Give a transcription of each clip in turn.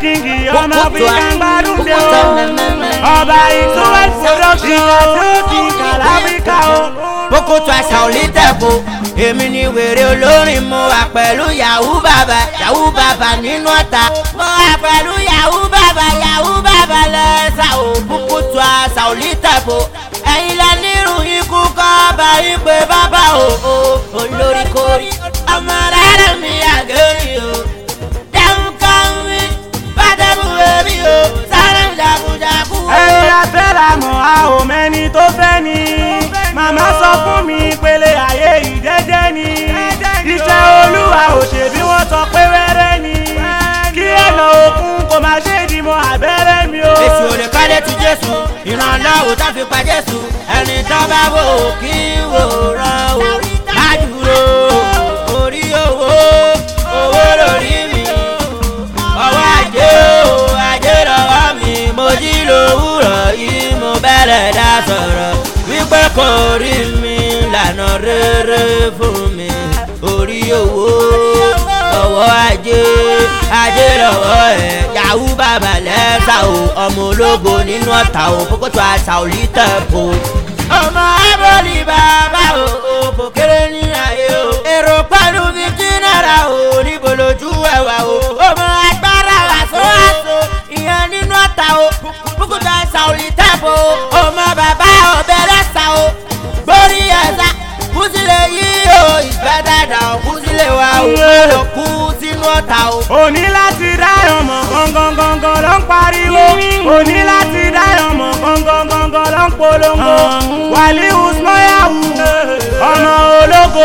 kíngì ọmọ áfíríkà ń gbádùn dé o ọba ìtúwẹ̀ production àti òkìkà láfíríkà o. boko tó àṣà ò lè tẹ̀kọ́ èmi ni wèrè olórin mo wà pẹ̀lú yahoo bàbá yahoo bàbá nínú ọ̀tá mo wà pẹ̀lú yahoo bàbá yahoo bàbá lẹ́sà ò boko tó àṣà ò lè tẹ̀kọ́ ẹ̀yin la nírun ikú kọ́ bá yín pé bàbá o o olórí kórì ọmọ rárá mi àgẹ́rì o dáhùn kan mi bàdàmú èmi o sáré jagunjagun o. ẹ̀yin afẹ́ la mọ̀ a ò mẹ́ni tó fẹ́ ni màmá sọ fún mi pélé ayé ìjẹ́jẹ́ ni iṣẹ́ olúwa ò ṣe bí wọ́n sọ pé wẹ́rẹ́ ni kí ẹ̀nà òkun kò má ṣe dìmọ̀ abẹ́rẹ́ mi o. èsì ò lè kọ́lé tu jésù ìrànlọ́wọ́ tó fi pa jésù ẹni tó bá wò ó kí wò rán o ládùúró orí owó owó lórí mi ọwọ́ ajé o ajé lọ́wọ́ mi mo jí lówùrọ̀ yìí mo bẹ̀rẹ̀ dá sọ̀rọ̀ wípé kò rí mi lànà rere fún mi orí owó ọwọ́ ajé ajé lọ́wọ́ ẹ̀ yahoo bàbá lẹ́sà o ọmọ ológo nínú ọ̀tá o kókótó àṣà ò lè tẹ̀ po. ọmọ abọ́lì bàbá o o kò kéré ní ayé o. èrò pẹ̀lú fifty naira o níbo lójú ẹ̀wà o. ọmọ agbára àṣọ àṣọ ìyẹn nínú ọ̀tá o kókótó àṣà ò lè tẹ̀ po. ọmọ bàbá ọbẹ̀ lẹ́sà o gbórí ẹ̀sà kùsìlẹ̀ yìí o ìfẹ́ dáadáa kùsìlẹ̀ wa o má lọ kú sínú ọ̀tá o. òní láti dáyọ̀ mọ̀ gangan gangan ló ń pariwo òní láti dáyọ̀ mọ̀ gangan gangan ló ń polongo wàlíù smoyahu ọmọ ológo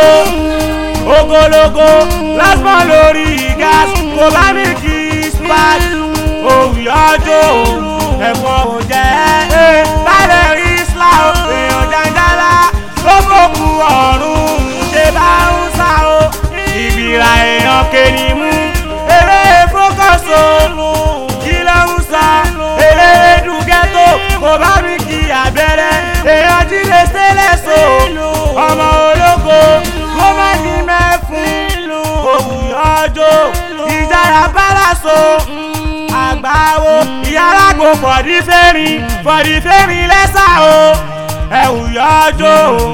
ogologo lásán lórí gas kò bá mi kí spat òwúyọ́jọ́ ẹ̀fọ́ òjẹ́ bálẹ̀ isla èèyàn dandala ló fòkù ọ̀run ṣe bá ń sá o ìgbìrà èèyàn kéde mú eré fókọ̀sọ kí ló ń sa eré dùgẹ́tò kò bá mi kí abẹ́rẹ́ èèyàn jíde sílẹ̀ so ọmọ ológo kó má ní mẹ́fún òwúyọ́jọ́ ìjayà bálàso àgbáwo ìyálágbó fọ̀dí fẹ́rin fọ̀dí fẹ́rin lẹ́sà o ẹ̀wù yọjọ́ o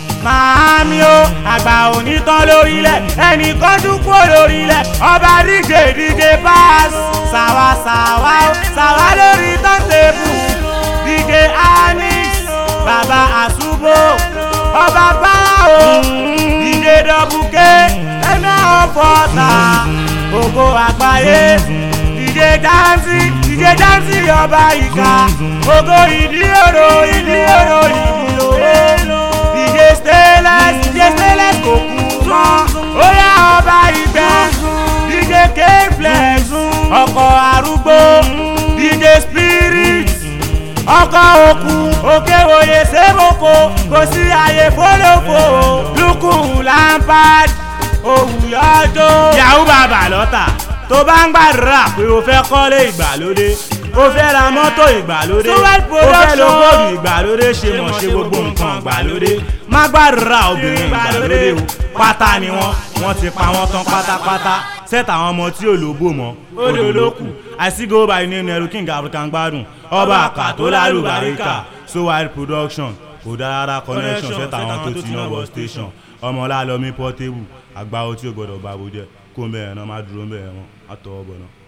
màámi o àgbà òní tán lórílẹ̀ ẹnì kan tún kú lórílẹ̀ ọba díje díje pass sàwa sàwa o sàwa lórí tọ́ntẹ́bù díje anis bàbá àṣùbò ọba báwo díje dọ́bùkẹ́ ẹ̀mẹ́ ọ̀fọ̀ta ògo àgbáyé ìdè dáńsì ìdè dáńsì ọba ìka ògo ìdí òrò ìdí òrò ìdí òrò ìdè stainless ìdè stainless kò kú mọ́ ó yá ọba ìgbẹ́ ìdè k-flex ọkọ̀ arúgbó ìdè spirit ọkọ̀ òkú òkè òye sébòkò kò sí àyè fólófò lukú lampard òwúyọ́jọ́ yahoo bàbá lọ́tà tó bá ń gbàdúrà pé o fẹ́ kọ́lé ìgbàlódé o fẹ́ ra mọ́tò ìgbàlódé o fẹ́ lo góòlù ìgbàlódé ṣe mọ̀ ṣe gbogbo nǹkan ìgbàlódé má gbàdúrà obìnrin ìgbàlódé o pátá ni wọ́n wọ́n ti pa wọ́n tán pátápátá sẹ́tà àwọn ọmọ tí ò lóbò mọ́ odò ló kù àìsígò bá inú ẹnu ẹrú king african gbádùn ọba àkà tó lálùbáríkà so wide production kò dára connection sẹ́tà àwọn tó ti náà wọ station ọmọlá lọmí portable àgbà ọtí ò gbọdọ̀ bá bó jẹ́ kó ń bẹ̀rẹ̀ náà má dúró ń bẹ̀rẹ̀ wọn àtọwọ́ bọ̀ náà.